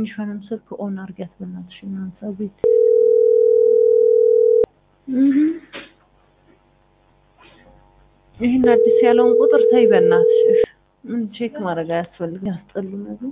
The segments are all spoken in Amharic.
ትንሿንም ስልክ ኦን አድርጊያት በእናትሽ እናንተ ቤት እህ ይህን አዲስ ያለውን ቁጥር ተይ በእናትሽ እሺ። ምን ቼክ ማድረግ አያስፈልግም። ያስጠሉ ነገር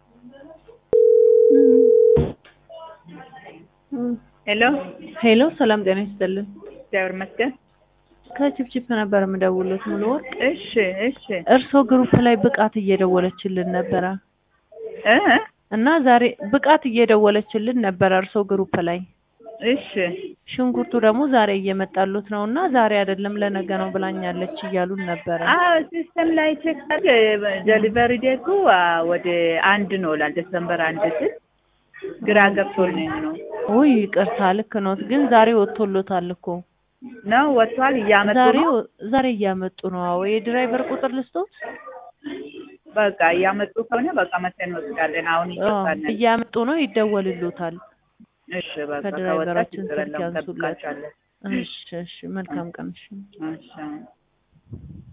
ሄሎ ሄሎ፣ ሰላም ጤና ይስጥልን። እግዚአብሔር ይመስገን። ከቺፕቺፕ ነበር የምደውልዎት ሙሉ ወርቅ። እሺ እሺ እርስዎ ግሩፕ ላይ ብቃት እየደወለችልን ነበረ እ እና ዛሬ ብቃት እየደወለችልን ነበረ እርስዎ ግሩፕ ላይ እሺ ሽንኩርቱ ደግሞ ዛሬ እየመጣሉት ነው እና ዛሬ አይደለም ለነገ ነው ብላኛለች እያሉን ነበረ። አዎ ሲስተም ላይ ቼክ አድርግ ዴሊቨሪ ዴቱ ወደ አንድ ነው ይላል። ዲሰምበር አንድ ስል ግራ ገብቶልኝ ነው ውይ ይቅርታ፣ ልክ ኖት፣ ግን ዛሬ ወጥቶሎታል እኮ ነው ወጥቷል። እያመጡ ዛሬ ነው ዛሬ እያመጡ ነው። አዎ የድራይቨር ቁጥር ልስጦት? በቃ እያመጡ ከሆነ በቃ መተን እንወስዳለን። አሁን አዎ ይወጣለን። እያመጡ ነው፣ ይደወልሎታል። እሺ በቃ ከወጣች ከድራይቨራችን ችግር ስልክ የለውም። ያንሱለት። ጠብቃቸዋለን። እሺ እሺ፣ መልካም ቀን። እሺ እሺ